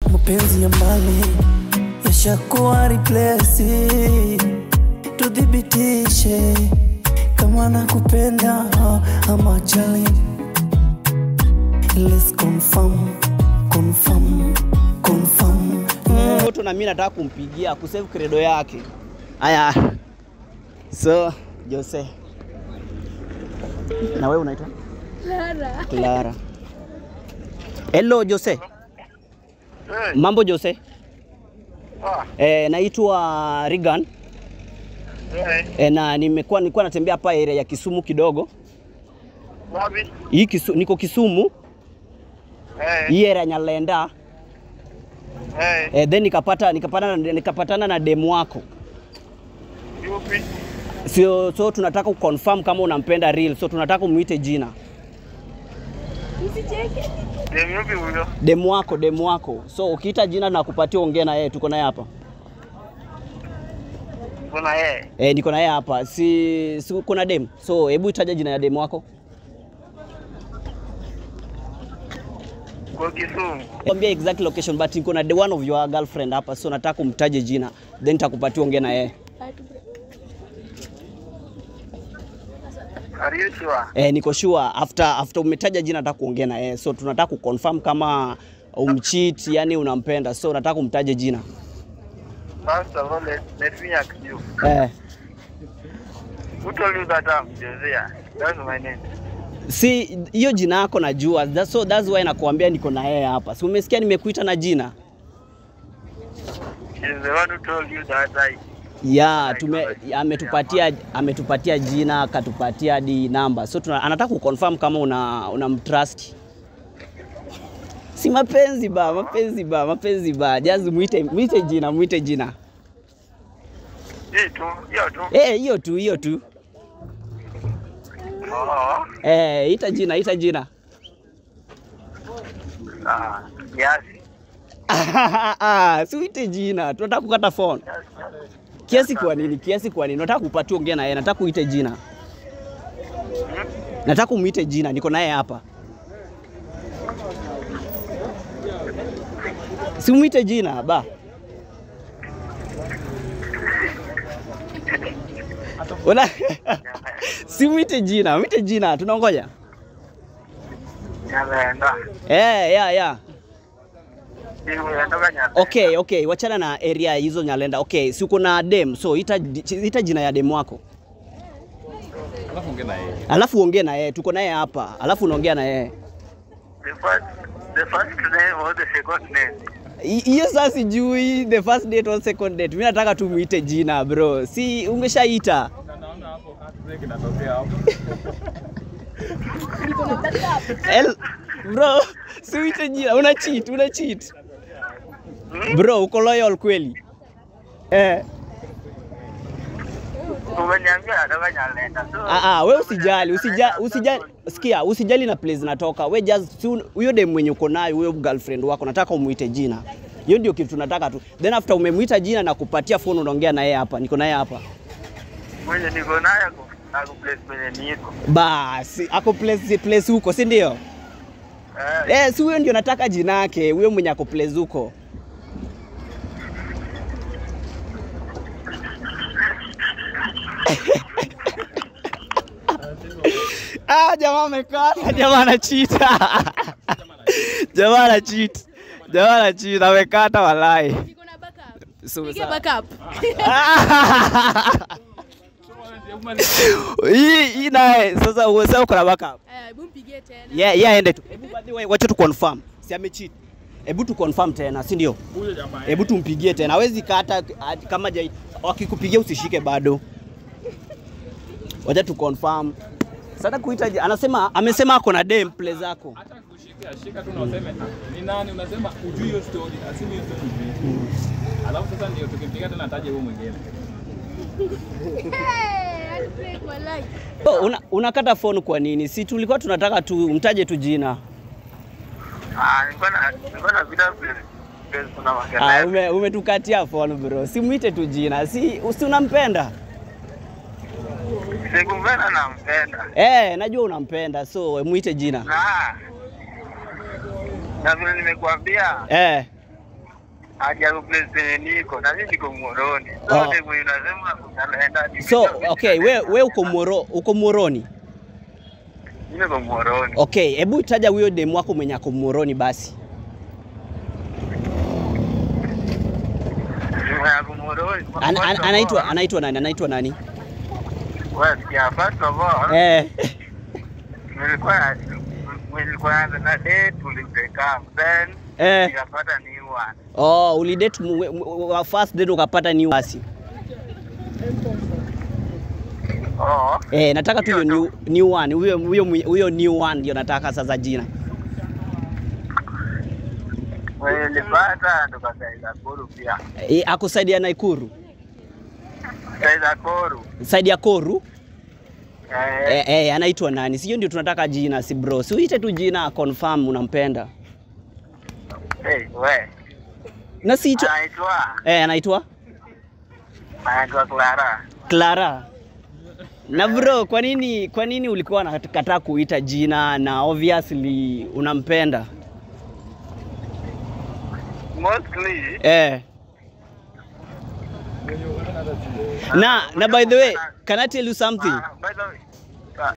mapenzi ya mbali yashakuwa replace, tudhibitishe kama nakupenda ama jali. Let's confirm, confirm, confirm. Mm. Mtoto na mimi nataka kumpigia kusave credo yake. Haya. So, Jose. Na wewe unaitwa? Clara. Clara. Hello Jose. Mambo Jose. Eh, naitwa Regan. Eh, na nimekuwa nilikuwa natembea hapa area ya Kisumu kidogo. Wapi? Hii kisu, niko Kisumu, Eh, hii area Nyalenda. eh, Eh, then nikapata nikapata nikapatana na demu wako. yupi? Sio, so tunataka kuconfirm kama unampenda real. So tunataka umuite jina. Usicheke. Dem yupi huyo? Demu wako, demu wako. So ukiita jina na kupatia ongea na yeye, tuko naye hapa. Kuna yeye. Eh, niko na yeye hapa. Si, si kuna dem. So hebu itaja jina ya demu wako. Kwa Kisumu. Kwambia exact location but niko na the one of your girlfriend hapa. So nataka umtaje jina. Then nitakupatia ongea na yeye. Are you sure? Eh, niko sure after after umetaja jina nataka kuongea na yeye. So tunataka kuconfirm kama umcheat, yani unampenda. So nataka umtaje jina. First of all, let, let me ask you. Eh. Who told you that I'm Josiah? That's my name. Si hiyo jina yako najua. That's, so that's why nakuambia niko na yeye hapa. Si umesikia nimekuita na jina? She's the one who told you that I... ya tume, ametupatia ametupatia jina akatupatia hadi namba so tuna, anataka kuconfirm kama una unamtrust si mapenzi ba mapenzi ba mapenzi ba jazi muite muite jina muite jina Hii tu, hiyo tu. eh hiyo tu hiyo tu Oh, eh ita jina ita jina ah, kiasi. ah si uite jina tunataka kukata phone kiasi kwa nini kiasi kwa nini nataka kupatia ongea na yeye nataka uite jina nataka umuite jina niko naye hapa si umuite jina ba Una si umuite jina umuite jina tunaongoja Nyalenda. eh ya ya Hii unatoka Nyalenda. Okay, okay, wachana na area hizo Nyalenda. Okay, si uko na dem, so ita, ita jina ya dem wako, alafu ongee na yeye. Tuko naye hapa, alafu unaongea na yeye. The first, the first name or the second name? Hi- Hiyo sasa sijui the first date or second date. Mimi nataka tu muite jina bro, si umeshaita? El, bro, si uite jina, una cheat, una cheat. Bro, uko loyal kweli? Eh. Umeniambia natoka Nyalenda. So, Ah, ah, we usijali, usijali, usijali, sikia, usijali na place natoka. We just si un- huyo dem mwenye uko nayo, huyo girlfriend wako, nataka umuite jina. Hiyo ndio kitu tunataka tu. Then after umemuita jina na kupatia phone, unaongea na yeye hapa. Niko naye hapa. mwenye niko naye ako ako place penye niko. Basi ako place place huko, si ndio? Eh, Eh, si huyo ndio nataka jina yake, huyo mwenye ako place huko. Ah, jamaa amekata, jamaa ana cheat. jamaa ana cheat. Jamaa ana cheat, amekata walai. Niko na backup. So, Pige sawa. backup. Hii hii naye sasa uweza uko na backup. Eh, hebu mpigie tena. Yeah, yeah, aende tu. Hebu by the way, wacha tu confirm. Si amecheat. Hebu tu confirm tena, si ndio? Hebu tumpigie tena. Hawezi kata ati kama jai, wakikupigia usishike bado. Wacha tu confirm. Sasa kuita je- anasema amesema ako na dem play zako. hata kushika shika tu na useme "Ah, ni nani, unasema ujui hiyo story, asimi hiyo story ujui. Alafu sasa ndio tukimpiga tena ataje huyo mwingine. Hey, heartbreak walai. Oh, una, unakata phone kwa nini? Si tulikuwa tunataka tu mtaje tu jina. ah, nilikuwa na nilikuwa na vida place place kuna Ah, makelele. ume, umetukatia phone bro. Si muite tu jina. Si si unampenda? Sikumpenda nampenda. Eh, najua unampenda. So muite jina. Na na vile nimekuambia Eh. haja kuplace penye niko na mimi niko Moroni. Oh. Sote mwenye unasema unaenda ni So okay, we, we uko Moro, uko Moroni. mimi niko Moroni. Okay, hebu taja huyo demu wako mwenye ako Moroni basi. Mimi niko Moroni. An, an, anaitwa anaitwa nani? Anaitwa nani? Wewe sikia first of all, Eh. nilikuwa nilikuwa naanza na date tulibreak up then Eh. nikapata new one. Oh, ulidate mu- mu- wa first date ukapata new basi. Oh. Eh, nataka tu hiyo Hiyo new, new one. Huyo huyo mwe- huyo new one ndio nataka sasa jina. Mwenye nilipata tukasaidia Koru pia. Eh, akusaidia Naikuru. Saidia Koru. Side ya Koru. Eh, Eh, eh, anaitwa nani? Sio ndio tunataka jina si bro. Si uite tu jina confirm unampenda. hey, we. Na si hicho. Anaitwa Eh, anaitwa anaitwa Clara. Clara. Na bro, kwa nini kwa nini ulikuwa unakataa kuita jina na obviously unampenda? Mostly Eh. Na na by the way, can I tell you something? uh, by the way,